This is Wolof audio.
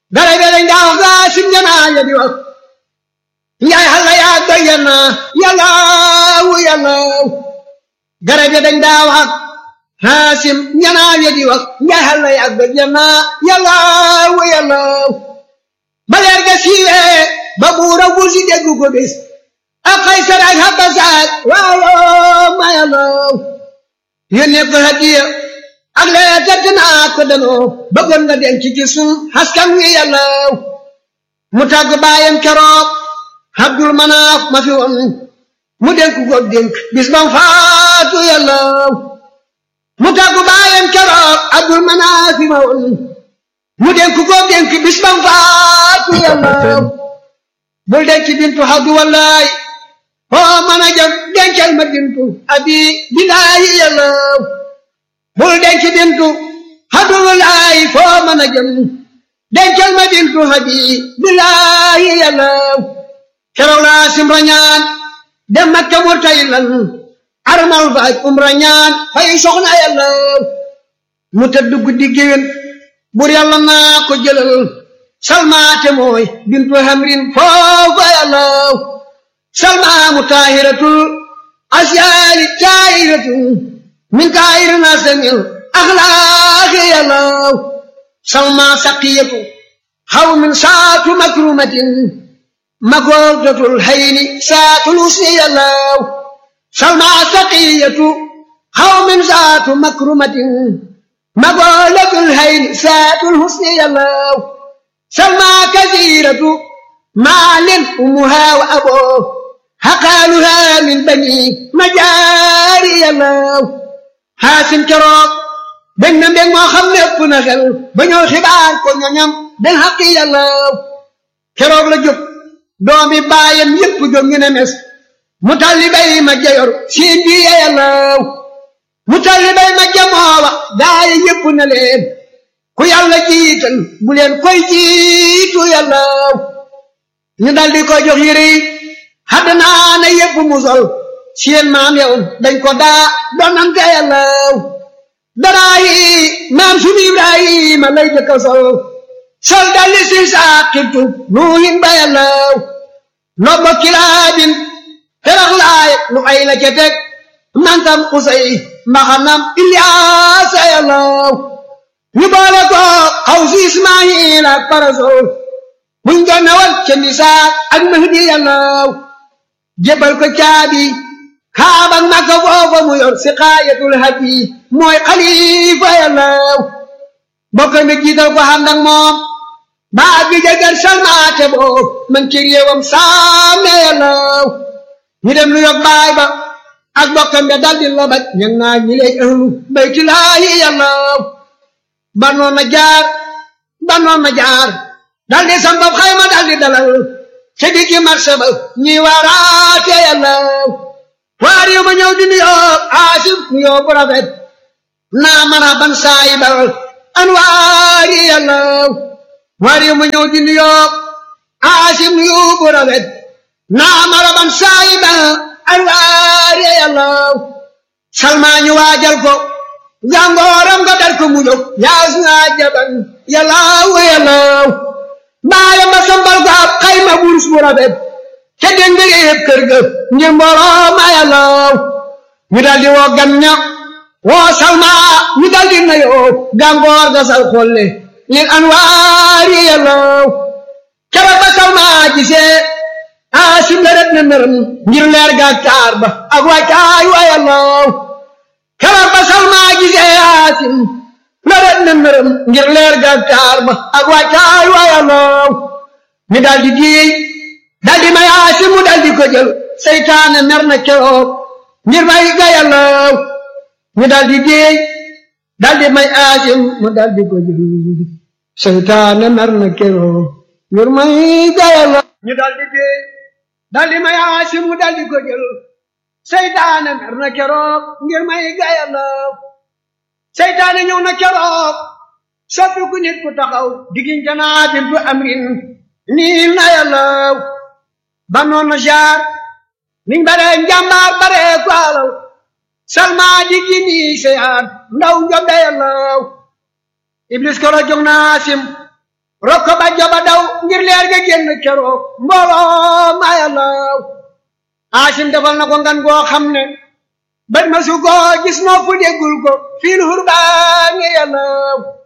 garab yi dañ daa wax gaa sim janaa ya di wax njaay xalla yaa doy yana yàllaaw yàllaaw garab yi dañ daa wax haasim janaa ya di wax njaay xalla yaa doy yana yàllaaw yàllaaw ba leer ga siiwee ba buura wusi déggu ko bis ak Kaysar ak Habasaak waaw ma yàllaaw yónnee ko hadiya ak lee tett naa ko danoo bëggoon nga denc ci sun askan wi yàllaaw mu tàgg baayam keroog Abdul Manaaf ma fi woon mu dénk ko dénk bis bam faatu yàllaaw mu tàgg baayam keroog Abdul Manaaf ma woon mu dénk ko dénk bis bam faatu yàllaaw bul denc bintu Abdu wallaay foo mën a jëm dencal ma bintu abi bilaayi yàllaaw bul denc bintu Abdullahi foo mën a jëm dencal ma bintu abi bilaayi yàllaaw keroog laa simra ñaan dem Makka mu tay lan armal fa ak umra ñaan fay soxna yàllaaw mu tëdd guddi géwén bur yàlla naa ko jëlal salmaate mooy bintu hamrin foofa yàllaaw salma mu taahiratul asyaali taahiratul min taahiri nasamil axlaaqi yàllaaw salma saqiyatu xaw min saatu makrumatin magordatul hayni saatul usni yàllaaw salma saqiyatu xaw min saatu makrumatin magordatul hayni saatul husni yàllaaw salma kasiratu maalin umuha wa aboo xaqaaluha min bani majaari yàllaaw xaasim keroog dañ na mbég moo xam ne ëpp na xel ba ñëw xibaar ko ñoñam den xaqi yàllaaw keroog la jóg doomi baayam yépp jóg ñu ne mes mu talli bay ma jayor siin bi yàllaaw mu talli bay ma jamoowa gaaya yépp na leen ku yàlla jiital bu leen koy jiitu yàllaaw ñu daldi ko jox yére yi xadd naa na yépp mu sol seen maam yow dañ ko daa donante yàllaaw daraa yi maam sunu Ibrahima lay jëkka sol sol dalli si saaqibtu nuuhin ba yàllaaw lobbo kilaabin ferax laay lu ay la ca teg mantam usay mbaxanam Ilyaasa yàllaaw ñu boole ko xaw si Ismaayil ak parasol buñ ko nawal ca misaak ak mahdi yàllaaw jébal ko caabi kaaba Makka foofa mu yor si xaayatul hadi mooy xalifa yàllaaw bokk mi jiital ko xam nag moom baa bi jagar salmaate boo man ci réewam saame yàllaaw ñu dem lu yog baay ba ak bokkam be daldi lobaj ñang naa ñi lay ahlu baytulaahi yàllaaw banoon na jaar banoon na jaar daldi sambab xayma daldi dalal ca diggi marché ba ñi waaraate yàllaaw waar yu ma ñëw di nuyoo aasif nuyoo bu rafet naa mana ban saayibal anwaari yàllaaw waar yu ma ñëw di nuyoo aasif nuyoo bu rafet naa mana ban saayibal anwaari yàllaaw salmaa ñu waajal ko jàngooram nga dar ko mu jóg yaas naa jaban yàllaaw yàllaaw baayam ba sambal ko ab xayma wurus bu rafet ca dén nga yëpp kër ga ngir mbooloo ma yàllaaw ñu daldi woo gan ña woo salma ñu daldi nayoo gàngoor ga sal xolle lil anwaari yàllaaw keroog ba salma gisee aasim la ret na nërëm ngir leer ga taar ba ak wàccaay wa yàllaaw keroog ba salma gisee aasim la ret na nërëm ngir leer ga taar ba ak wàccaay wa yàllaaw ñu daldi diey daldi may aasim mu daldi ko jël seytaane mer na keroog ngir may ga yàllaaw ñu daldi déey daldi may aasim mu daldi ko jël seytaane mer na keroog ngir may ga yàllaaw ñu daldi déey daldi may aasim mu daldi ko jël seytaane mer na keroog ngir may ga yàllaaw seytaane ñëw na keroog soppi ku nit ku taxaw diggante naa bintu amrin nii na yàllaaw ba noonu jaar niñ bare njàmbaar bare ko alaw salma di gini seyaat ndaw njombe yàllaaw iblis koro jog naa sim rokko ba joba daw ngir leer ga génn keroog mbooloo ma yàllaw Haasim defal na ko ngan goo xam ne bët ma su ko gis noo fu déggul ko fiil hurbaani yàllaw